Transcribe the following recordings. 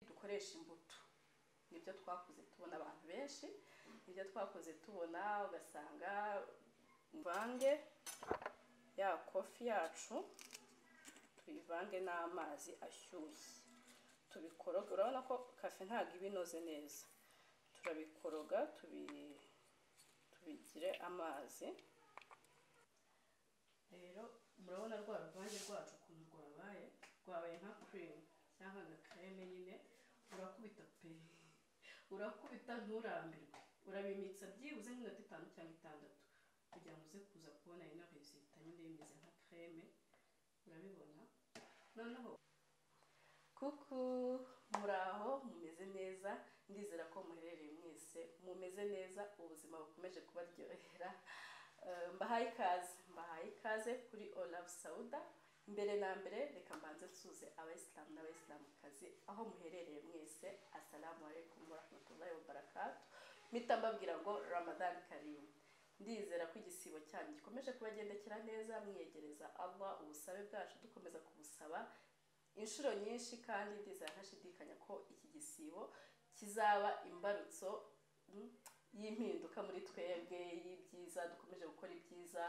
bakoresha imbuto nibyo twakoze tubona abantu benshi nibyo twakoze tubona ugasanga mvange ya kofi yacu tuyivange n'amazi ashyushye tubikoroga urabona ko kafe ntabwo iba inoze neza turabikoroga tubi- tubigire amazi rero murabona rwa ruvange rwacu ukuntu rwabaye rwabaye nka cream cyangwa nka creme nyine urakubita pe urakubita nturambirwe urabimitsa byibuze nk'iminota itanu cyangwa itandatu kugira ngo uze kuza kubona ino resita nyine imeze nka creme urabibona noneho kuku muraho mumeze neza ndizera ko muherereye mwese mumeze neza ubuzima bukomeje kubaryohera Eh, mbahaye ikaze mbahaye ikaze kuri olavu sawuda mbere na mbere reka mbanze nsuze abayisilamu n'abayisilamukazi aho muherereye mwese asalamu alaikum warahmatullahi wabarakatu mpita mbabwira ngo ramadani karimu ndizera ko igisibo cyanyu gikomeje kubagendekera neza mwiyegereza allah ubusabe bwacu dukomeza kubusaba inshuro nyinshi kandi ndizera ntashidikanya ko iki gisibo kizaba imbarutso mm, y'impinduka muri twebwe y'ibyiza dukomeje gukora ibyiza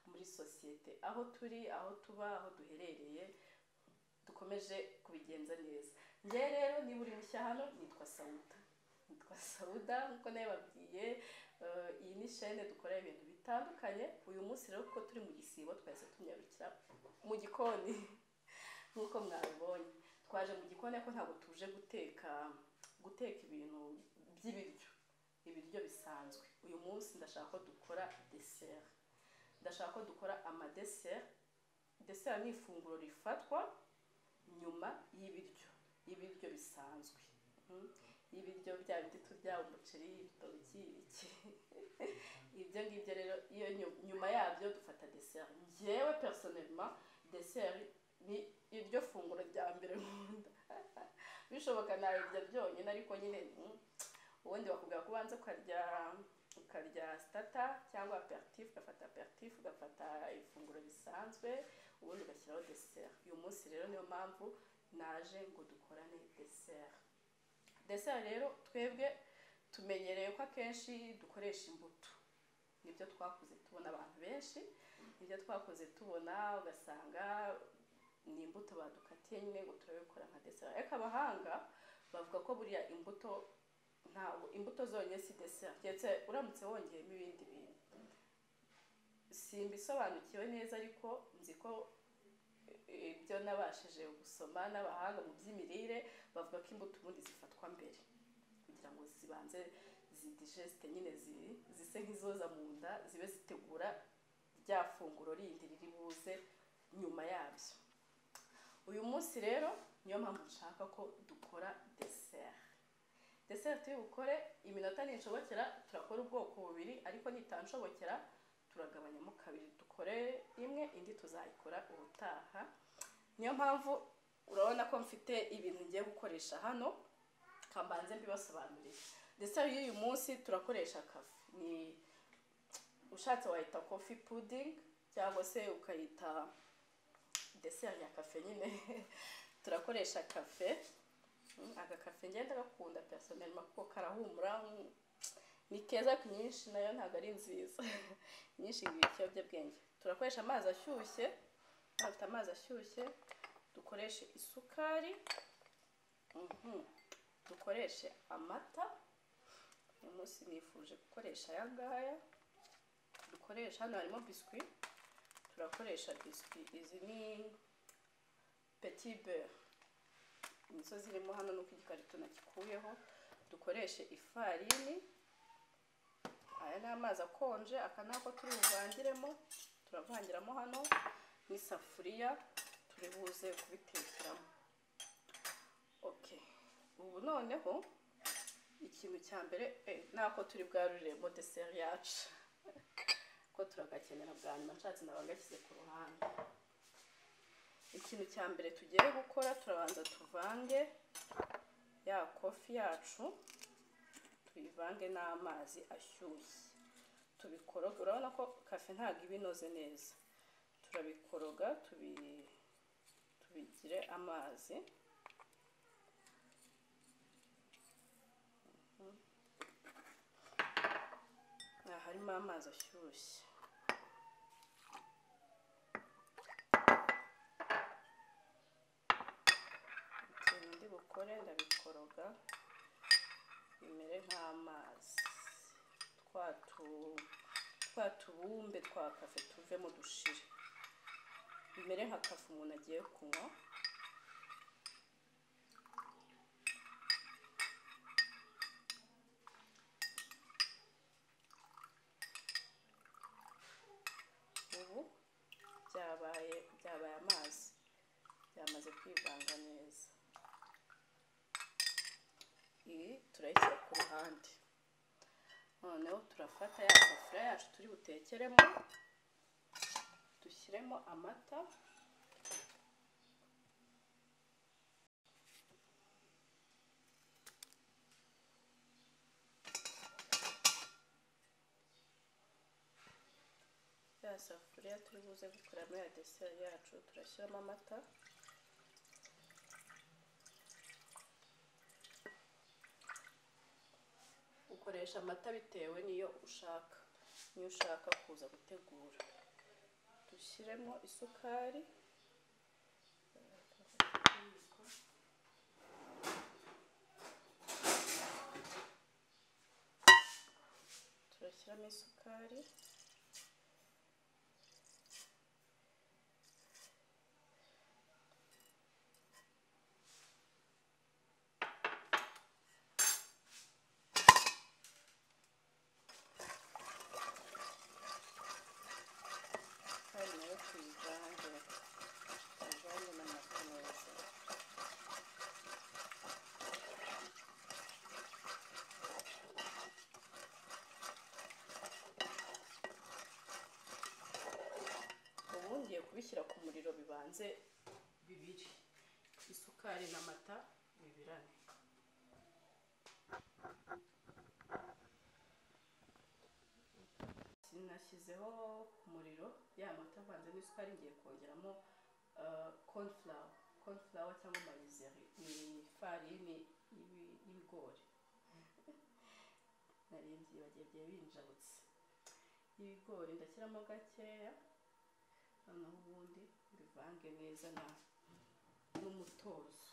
muri sosiyete aho turi aho tuba aho duherereye dukomeje kubigenza neza njyewe rero niba uri mushya hano nitwa sawuda nitwa sawuda nk'uko nabibabwiye eh, iyi ni shene dukora ibintu bitandukanye uyu munsi rero kuko turi mu gisibo twahise tunyarukira mu gikoni nk'uko mwabibonye twaje mu gikoni ariko ntabwo tuje guteka guteka ibintu by'ibiryo ibiryo bisanzwe uyu munsi ndashaka ko dukora deseri ndashaka ko dukora amadeseri deseri ni ifunguro rifatwa nyuma y'ibiryo y'ibiryo bisanzwe Mm. y'ibiryo bya bindi turya umuceri ibitoki ibiki ibyo ngibyo rero iyo nyu- nyuma yabyo dufata deseri njyewe personelma deseri ni iryo funguro rya mbere nkunda bishoboka nabirya byonyine ariko nyine mm, ubundi bakubwira ko ubanza ukarya ukarya sitata cyangwa aperitifu ugafata aperitifu ugafata ifunguro risanzwe ubundi ugashyiraho deseri uyu munsi rero niyo mpamvu naje ngo dukorane deseri deseri rero twebwe tumenyereye ko akenshi dukoresha imbuto nibyo twakoze tubona abantu benshi nibyo twakoze tubona ugasanga ni imbuto badukatiye nyine ngo turabikora nka deseri ariko abahanga bavuga ko buriya imbuto ntabwo imbuto zonyine si deseri keretse uramutse wongeyemo ibindi bintu simbisobanukiwe neza ariko nzi ko eh, ibyo nabashije gusoma n'abahanga mu by'imirire bavuga ko imbuto ubundi zifatwa mbere kugira ngo zibanze zidigesite nyine zi- zise nk'izoza mu nda zibe zitegura rya funguro rindi riri buze nyuma yabyo uyu munsi rero niyo mpamvu nshaka ko dukora deseri deseri turi bukore iminota ninshobokera turakora ubwoko bubiri ariko nitanshobokera turagabanyamo kabiri dukore imwe indi tuzayikora ubutaha niyo mpamvu urabona ko mfite ibintu ngiye gukoresha hano kambanze mbibasobanurire deseri y'uyu munsi turakoresha kafe ni ushatse wayita kofi pudingi cyangwa se ukayita deseri ya kafe nyine turakoresha kafe Mm, agakafe ngenda gakunda personel kuko karahumura mm, ni keza ariko nyinshi nayo ntabwo ari nziza nyinshi ngira ikiyobyabwenge turakoresha amazi ashyushye afite amazi ashyushye dukoreshe isukari mhm, dukoreshe amata uyu munsi nifuje gukoresha aya ngaya dukoresha hano harimo biswi turakoresha biswi izi ni petit beurre nizo zirimo hano nuko igikarito nakikuyeho dukoreshe ifarini aya ni amazi akonje aka ni ako turi buvangiremo turavangiramo hano n'isafuriya turi buze kubitekeramo ok ubu noneho ikintu cya mbere eh, ni ako turi bwaruremo deseri yacu ko turagakenera bwa nyuma nshatse nabagashyize ku ruhande ikintu cya mbere tugiye gukora turabanza tuvange ya kofi yacu tuyivange n'amazi ashyushye tubikoroga urabona ko kafe ntabwo iba inoze neza turabikoroga tubi tubigire amazi ushyiremo amazi ashyushye ikintu ndi bukore ndabikoroga bimere nk'amazi twa tu- twa tubumbe twa kafe tuvemo dushire bimere nka kafe umuntu agiye kunywa ubu byabaye byabaye amazi byamaze kwivanga neza iyi turayishyira ku ruhande noneho turafata ya safuriya yacu turi butekeremo dushyiremo amata ya safuriya turi buze gukoramo ya deseri yacu turashyiramo amata ukoresha amata bitewe n'iyo ushaka n'iyo ushaka kuza gutegura dushyiremo isukari turashyiramo isukari kandi nayo tuyivange tuyivange n'amata neza ubu ngiye kubishyira ku muriro bibanze bibiri isukari n'amata bibirane nashyizeho umuriro ya mata avanze n'isukari ngiye kongeramo ah, cornflour cornflour cyangwa marizeri ni ifarini y'ibi- y'ibigori nari mbyibagiye byari binjabutse y'ibigori ndashyiramo gakeya noneho ubundi mbivange neza na n'umutozo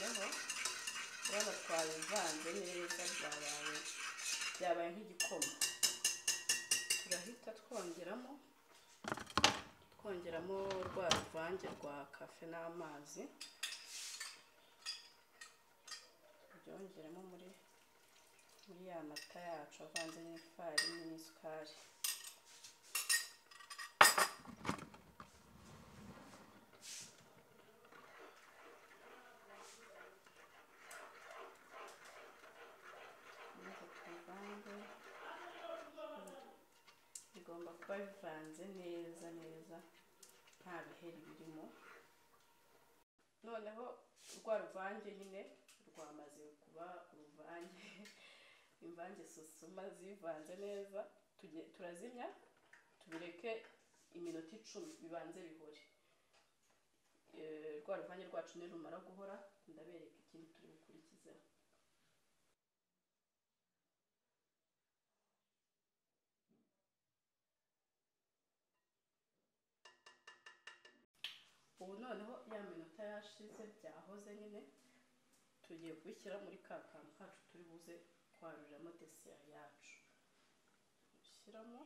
noneho urabona twabivanze neza byabaye byabaye nk'igikoma turahita twongeramo twongeramo rwa ruvange rwa kafe n'amazi tubyongeramo muri muri ya mata yacu avanze n'ifarini n'isukari maze tubivange bigomba kuba bivanze neza neza nta biheri birimo noneho rwa ruvange nyine rwamaze kuba uruvange imvange susuma zivanze neza tuge- turazimya tubireke iminota icumi bibanze bihore Eh, rwa ruvange rwacu nirumara guhora ndabereka ikindi turi bukurikizeho ubu noneho ya minota yashize byahoze nyine tugiye kubishyira muri ka kantu kacu turi buze kwaruriramo deseri yacu ushyiramo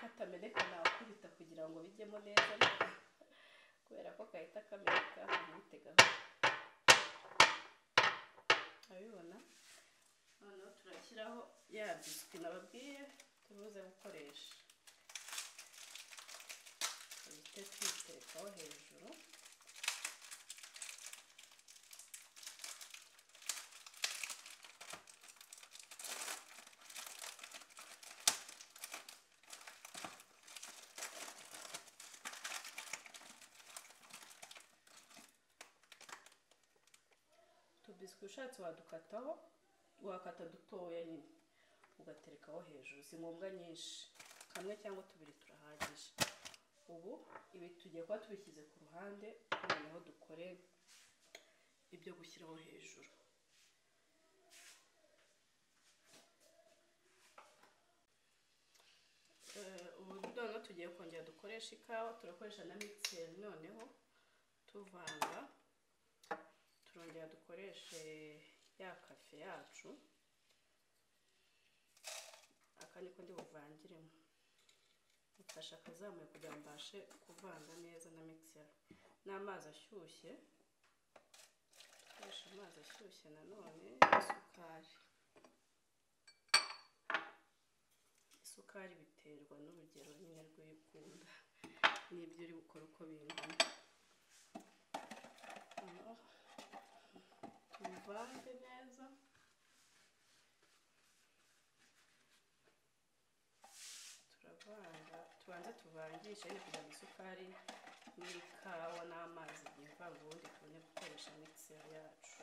katameneka nakubita kugira ngo bijyemo neza ariko kubera ko gahita kameneka ntimutegaho urabibona noneho turashyiraho ya biswi nababwiye tubuze gukoresha duhite tuyiterekaho hejuru utubiswi ushatse wadukataho wakata dutoya nyine ugaterekaho hejuru si ngombwa nyinshi kamwe cyangwa tubiri turahagije ubu ibi tugiye kuba tubishyize ku ruhande noneho dukore ibyo gushyiraho hejuru Eh, ubu noneho tugiye kongera dukoresha ikawa turakoresha na mikiseri noneho tuvanga turongera dukoreshe ya kafe yacu aka niko ndi buvangiremo mfashe akazamuye kugira ngo mbashe kuvanga neza na mikiseri n'amazi ashyushye dukoresha amazi ashyushye nanone isukari isukari biterwa n'urugero nyine rw'ibikunda n'ibyo uri gukora uko bingana Hano tubivange neza turavanga tubanze tuvangishe nyine kugira ngo isukari n'ikawa n'amazi byivanga ubundi tubone gukoresha mikiseri yacu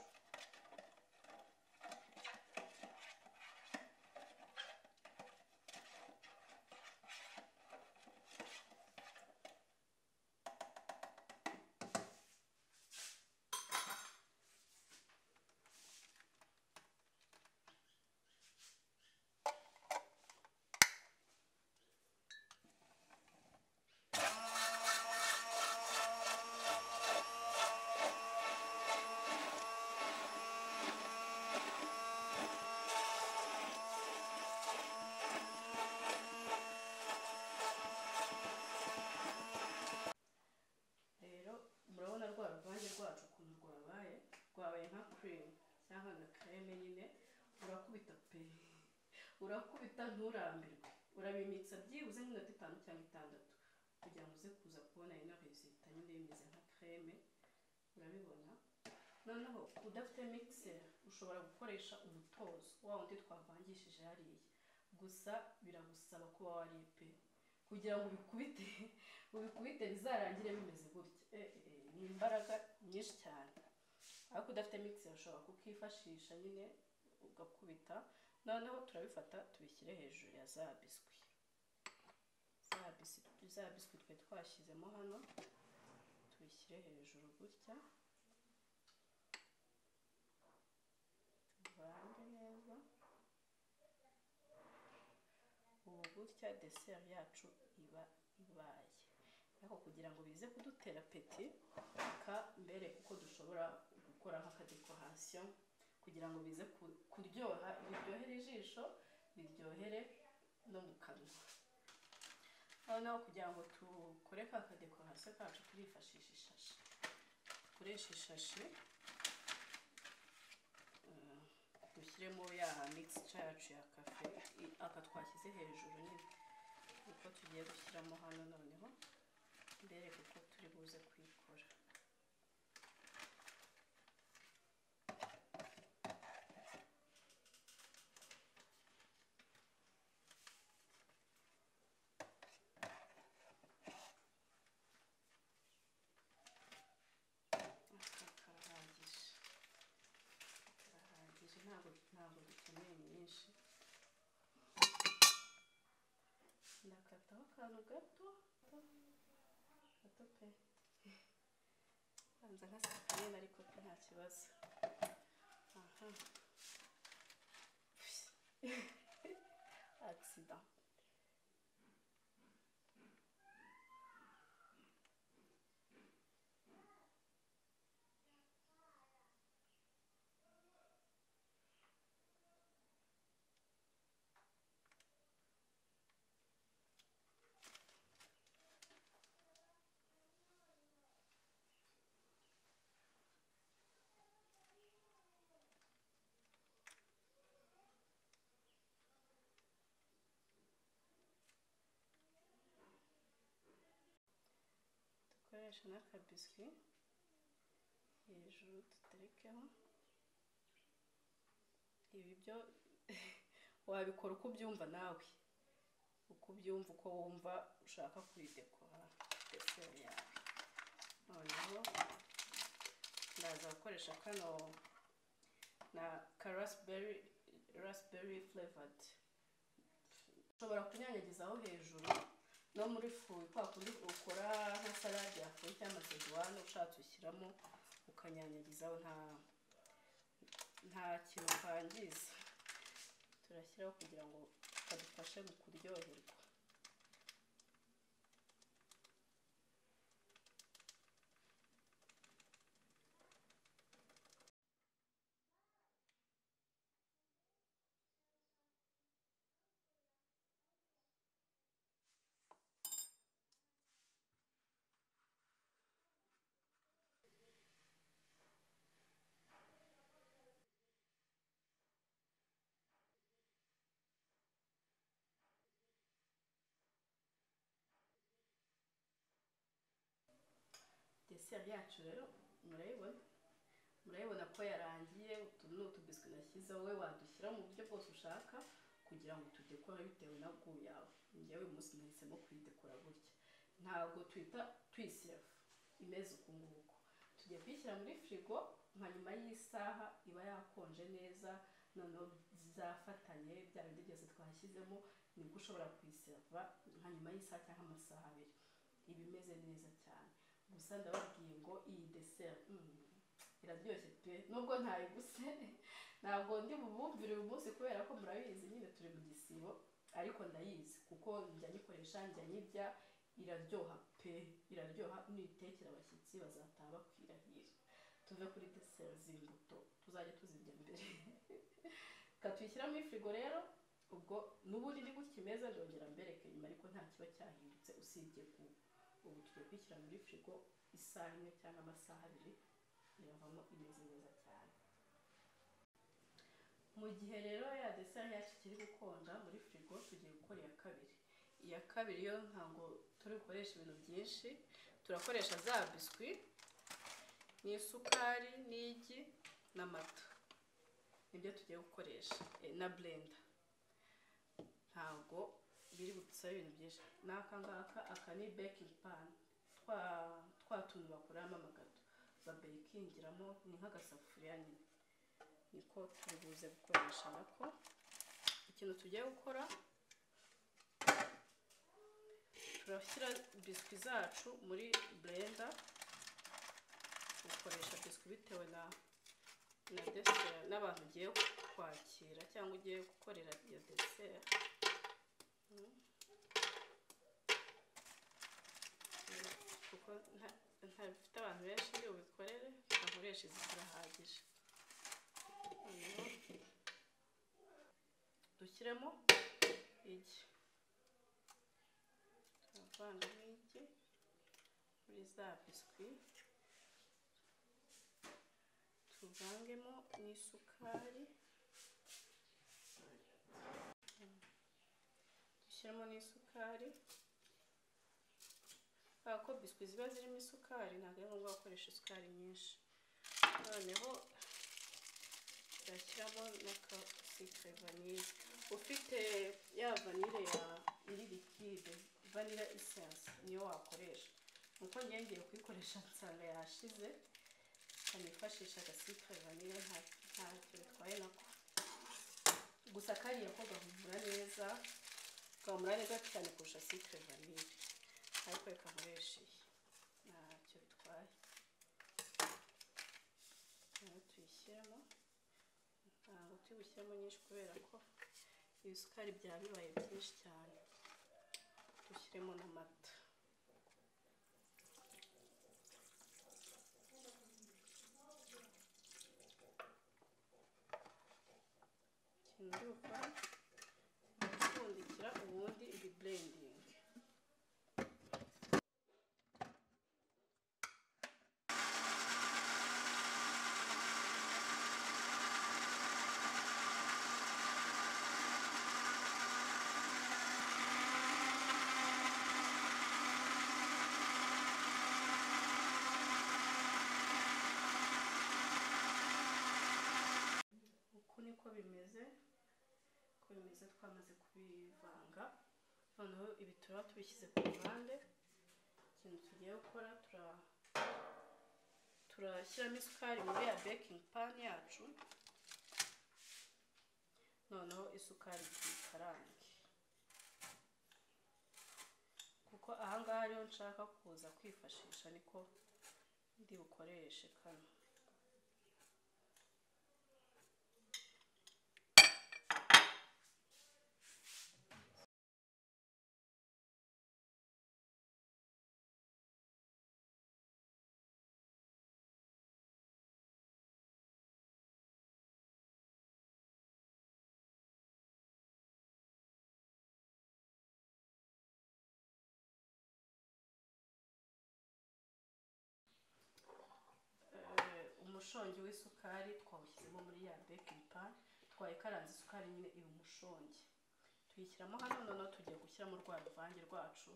rero murabona rwa ruvange rwacu ukuntu rwabaye rwabaye nka cream cyangwa nka creme nyine urakubita pe urakubita nturambirwe urabimitsa byibuze nk'iminota itanu cyangwa itandatu kugira ngo uze kuza kubona ino resita nyine bimeze nka creme urabibona noneho udafite mixer ushobora gukoresha umutozo wa wundi twavangishije hariya gusa biragusaba kuba wariye pe kugira ngo ubikubite ubikubite bizarangire bimeze gutya Eh, eh, ni imbaraga nyinshi cyane ariko udafite mixer ushobora kukifashisha nyine ugakubita noneho turabifata tubishyire hejuru ya za biswi za biswi za biswi twari twashyizemo hano tubishyire hejuru gutya tuvange neza ubu gutya deseri yacu iba ibaye ariko kugira ngo bize kudutera peti reka mbere uko dushobora gukora nk'akadekorasiyo kugira ngo bize ku- kuryoha biryohere ijisho biryohere no mu kanwa noneho kugira ngo dukore ka kadekorasiyo kacu turifashisha ishashi dukoreshe ishashi dushyiremo ya mixture yacu ya kafe i- aka twashyize hejuru nyine uko tugiye gushyiramo hano noneho mbereke uko turi buze kuyikora Aka karahagije karahagije ntabwo ntabwo dukeneye nyinshi ndakataho akantu gato gato pe banza nka sikarine ariko pe nta kibazo aha agisida dukoresha n'akabiswi hejuru duterekeho ibi byo wabikora uko ubyumva nawe uko ubyumva uko wumva ushaka kuyidekora deseri yawe noneho ndaza gukoresha kano na ka rasiberi rasiberi fulevadi ushobora kunyanyagizaho hejuru no muri fu kwa kundi ukora nka salade yakoze cyangwa sejuwani ushatse ushyiramo ukanyanyagizaho nta nta kintu kangiza turashyiraho kugira ngo kadufashe mu kuryoherwa deseri yacu rero murayibona murayibona ko yarangiye utu ni utubiswi nashyizeho we wadushyira mu buryo bwose ushaka kugira ngo tudekore bitewe na gu yawe ngewe uyu munsi nahisemo kuyidekora gutya ntabwo twita tuyiseva imeze uku nguku tujya kuyishyira muri firigo nka nyuma y'isaha iba yakonje neza noneho zafatanye bya bindi byose twashyizemo nibwo ushobora kuyiseva nka nyuma y'isaha cyangwa amasaha abiri iba imeze neza cyane gusa ndababwiye ngo iyi deseri mm, iraryoshye pe nubwo ntayiguse ntabwo ndi bubumvire uyu munsi kubera ko murabizi nyine turi mu gisibo ariko ndayizi kuko njya nyikoresha njya nyirya iraryoha pe iraryoha nitekera abashyitsi bazataha bakwirahira tuve kuri deseri z'imbuto tuzajya tuzirya mbere katwishyiramo ifirigo rero ubwo n'uburiri gutya imeze ndongera mbereke nyuma ariko nta kiba cyahindutse usibye kuba ubu tugiye kwishyira muri firigo isaha imwe cyangwa amasaha abiri iravamo imeze neza cyane mu gihe rero ya deseri yacu ikiri gukonja muri firigo tugiye gukora iya kabiri iya kabiri yo ntabwo turi bukoreshe ibintu byinshi turakoresha za biswi n'isukari n'igi n'amata nibyo tugiye gukoresha eh, na blenda ntabwo biri budusaba ibintu byinshi n'aka ngaka aka ni bekingi pani twa twa tuntu bakoramo amagato babekingiramo ni nk'agasafuriya nyine niko turi buze gukoresha nako ikintu tugiye gukora turashyira biswi zacu muri burenda ukoresha biswi bitewe na na deseri n'abantu ugiye kwakira cyangwa ugiye gukorera iyo deseri kuko ntabifite abantu benshi iyo ubikorere ntakoresha izi zirahagije noneho dushyiremo igi turavangamo igi muri za biswi tuvangemo n'isukari dushyiramo n'isukari kubera ko biswi ziba zirimo isukari ntabwo ari ngombwa gukoresha isukari nyinshi noneho turashyiramo na sikire vanille ufite ya vanille ya iri likide vanille isense niyo wakoresha nuko ngiye ngiye kuyikoresha nsanga yashize kanifashisha agasikire vanille ntacyo bitwaye nako gusa kariya ko gahumura neza gahumura neza cyane kurusha sikire vanille ariko reka nkoreshe iyi ntacyo bitwaye rero tuyishyiramo ntabwo turi bushyiramo nyinshi kubera ko ibisukari byaba bibaye byinshi cyane dushyiremo n'amata ikintu uri gukora ni ugupfundikira ubundi ibiburendingi bimeze uko bimeze twamaze kubivanga noneho ibi turaba tubishyize ku ruhande ikintu tugiye gukora tura turashyiramo isukari muri ya bekingi pani yacu noneho isukari tuyikarange kuko ahangaha ariho nshaka kuza kwifashisha niko ndi bukoreshe kano Eh, umushongi w'isukari twawushyizemo muri ya bekingi pani twayikaranze isukari nyine iba umushongi tuyishyiramo hano noneho tugiye gushyiramo rwa ruvange rwacu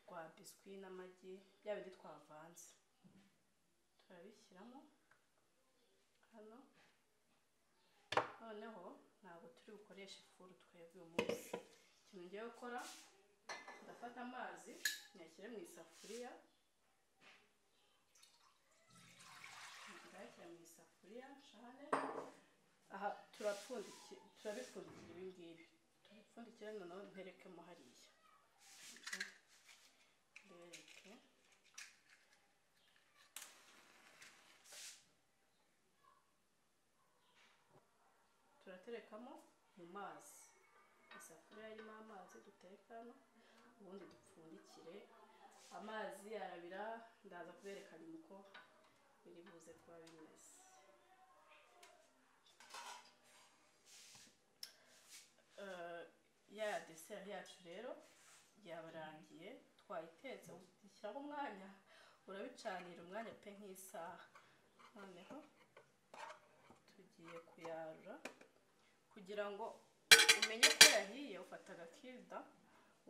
rwa biswi n'amagi bya bindi twavanze turabishyiramo hano noneho ntabwo turi bukoreshe ifuru twebwe uyu munsi ikintu ngiye gukora ndafata amazi nyashyire mu isafuriya turayashyira mu isafuriya cane aha turapfundikira turabipfundikira ibi ngibi turabipfundikira noneho nterekemo hariya ndereke turaterekamo mu mazi isafuriya irimo amazi dutekamo ubundi dupfundikire amazi arabira ndaza kubereka nyuma uko biri buze kuba bimeze Eh, ya deseri yacu rero yabarangiye twayitetse ushyiraho umwanya urabicanira umwanya pe nk'isaha noneho tugiye kuyarura kugira ngo umenye ko yahiye ufata agakirida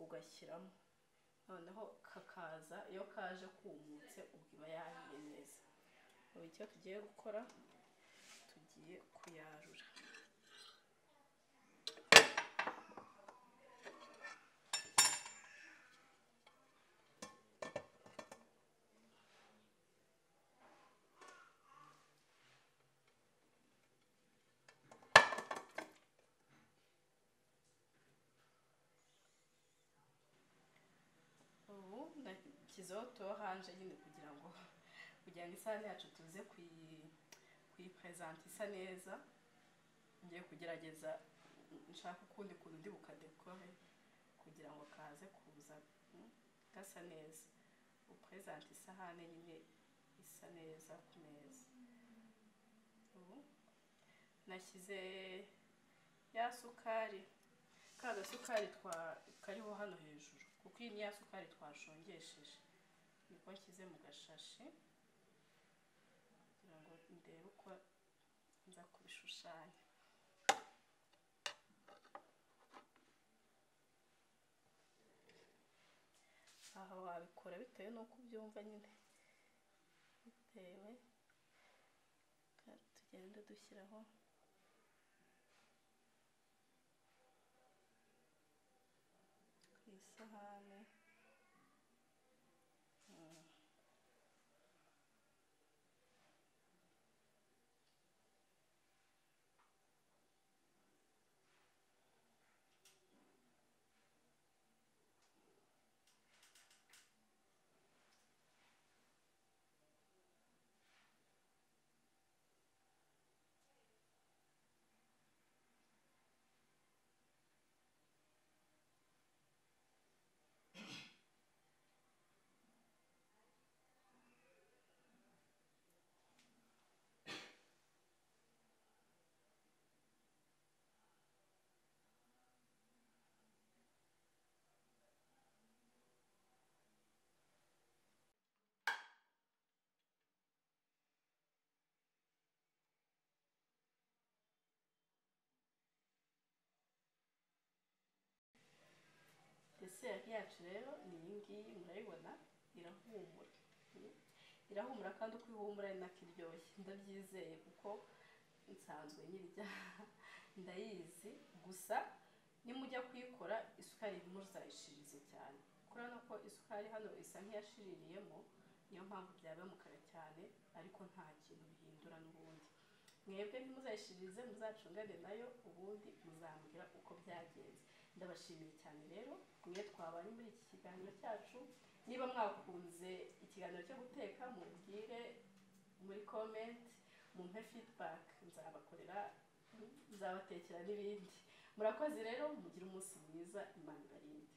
ugashyiramo noneho kakaza iyo kaje kumutse ubwo iba yahiye neza ubu icyo tugiye gukora tugiye kuyarura ubu nashyizeho tuwo hanje nyine kugira ngo kugira ngo isahani yacu tuze kuyi- kuyipresenta isa neza ngiye kugerageza nshaka ukundi kuntu ndi bukadekore kugira ngo kaze kuza mm, gasa neza upresenta isahani nyine isa neza ku meza ubu nashyize ya sukari ka gasukari twa kariho hano hejuru kuko iyi ni ya sukari twashongesheje niko nshyize mu gashashi kugira ngo ndebe uko nza kubishushanya aha wabikora bitewe n'uko ubyumva nyine bitewe kandi tugende dushyiraho ku isahane Mm. deseri yacu rero ni iyi ngiyi murayibona irahumura irahumura kandi uko ihumura ni nako iryoshye ndabyizeye kuko nsanzwe nyirya ndayizi gusa nimujya kuyikora isukari irimo uzayishirize cyane kubera ko isukari hano isa nk'iyashiririyemo niyo mpamvu byaba mukara cyane ariko nta kintu bihindura n'ubundi mwebwe ntimuzayishirize muzacungane nayo ubundi muzambwira uko byagenze ndabashimiye cyane rero mwe twabanye muri iki kiganiro cyacu niba mwakunze ikiganiro cyo guteka mubwire muri komenti mumpe feedback nzabakorera nzabatekera n'ibindi murakoze rero mugire umunsi mwiza imana ibarinde